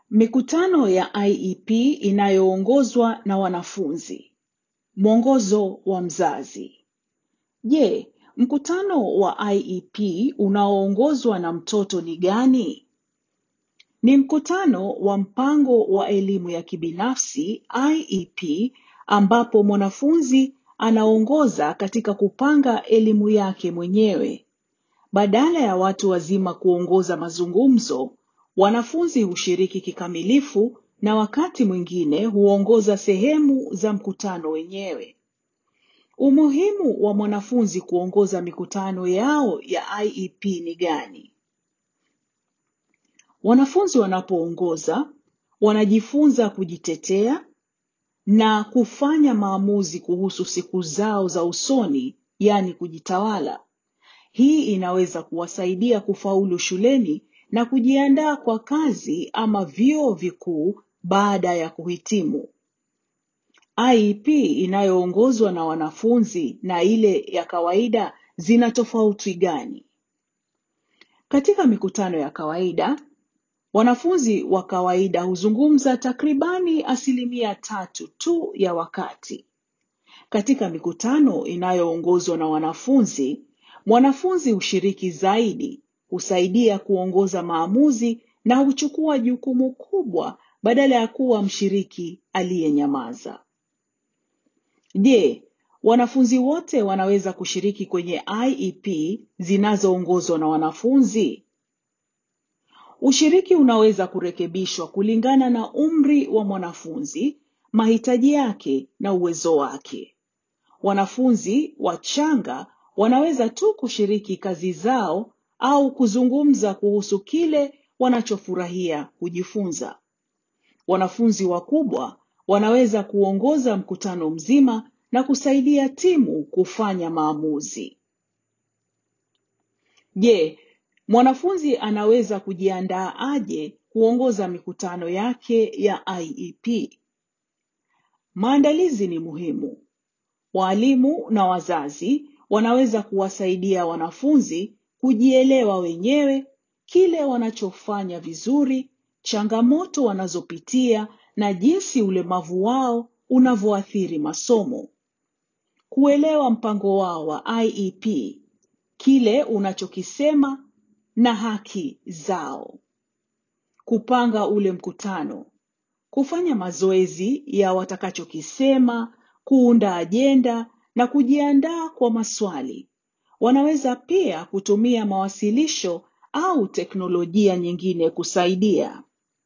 Mikutano ya IEP inayoongozwa na wanafunzi. Mwongozo wa mzazi. Je, mkutano wa IEP unaoongozwa na mtoto ni gani? Ni mkutano wa mpango wa elimu ya kibinafsi IEP ambapo mwanafunzi anaongoza katika kupanga elimu yake mwenyewe. Badala ya watu wazima kuongoza mazungumzo, wanafunzi hushiriki kikamilifu na wakati mwingine huongoza sehemu za mkutano wenyewe. Umuhimu wa mwanafunzi kuongoza mikutano yao ya IEP ni gani? Wanafunzi wanapoongoza wanajifunza kujitetea na kufanya maamuzi kuhusu siku zao za usoni, yaani kujitawala. Hii inaweza kuwasaidia kufaulu shuleni na kujiandaa kwa kazi ama vyuo vikuu baada ya kuhitimu. IEP inayoongozwa na wanafunzi na ile ya kawaida zina tofauti gani? Katika mikutano ya kawaida, wanafunzi wa kawaida huzungumza takribani asilimia tatu tu ya wakati. Katika mikutano inayoongozwa na wanafunzi, mwanafunzi hushiriki zaidi, husaidia kuongoza maamuzi na huchukua jukumu kubwa badala ya kuwa mshiriki aliyenyamaza. Je, wanafunzi wote wanaweza kushiriki kwenye IEP zinazoongozwa na wanafunzi? Ushiriki unaweza kurekebishwa kulingana na umri wa mwanafunzi, mahitaji yake na uwezo wake. Wanafunzi wachanga wanaweza tu kushiriki kazi zao au kuzungumza kuhusu kile wanachofurahia kujifunza. Wanafunzi wakubwa wanaweza kuongoza mkutano mzima na kusaidia timu kufanya maamuzi. Je, mwanafunzi anaweza kujiandaa aje kuongoza mikutano yake ya IEP? Maandalizi ni muhimu. Walimu na wazazi wanaweza kuwasaidia wanafunzi kujielewa wenyewe, kile wanachofanya vizuri, changamoto wanazopitia na jinsi ulemavu wao unavyoathiri masomo. Kuelewa mpango wao wa IEP, kile unachokisema na haki zao. Kupanga ule mkutano, kufanya mazoezi ya watakachokisema, kuunda ajenda na kujiandaa kwa maswali. Wanaweza pia kutumia mawasilisho au teknolojia nyingine kusaidia.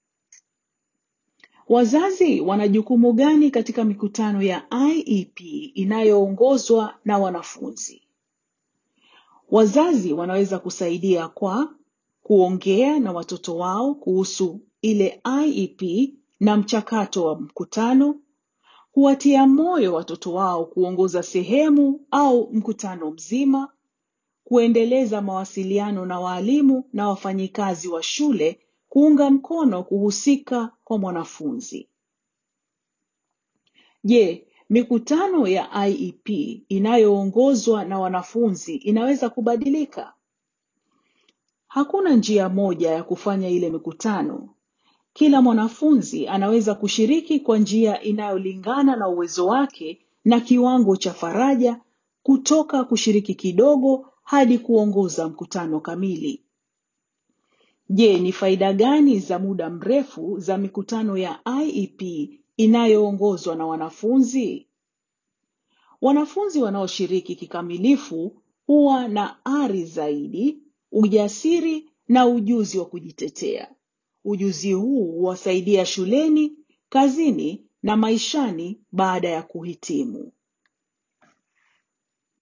Wazazi wana jukumu gani katika mikutano ya IEP inayoongozwa na wanafunzi? Wazazi wanaweza kusaidia kwa kuongea na watoto wao kuhusu ile IEP na mchakato wa mkutano, kuwatia moyo watoto wao kuongoza sehemu au mkutano mzima, kuendeleza mawasiliano na walimu na wafanyikazi wa shule kuunga mkono kuhusika kwa mwanafunzi. Je, mikutano ya IEP inayoongozwa na wanafunzi inaweza kubadilika? Hakuna njia moja ya kufanya ile mikutano. Kila mwanafunzi anaweza kushiriki kwa njia inayolingana na uwezo wake na kiwango cha faraja kutoka kushiriki kidogo hadi kuongoza mkutano kamili. Je, ni faida gani za muda mrefu za mikutano ya IEP inayoongozwa na wanafunzi? Wanafunzi wanaoshiriki kikamilifu huwa na ari zaidi, ujasiri na ujuzi wa kujitetea. Ujuzi huu huwasaidia shuleni, kazini na maishani baada ya kuhitimu.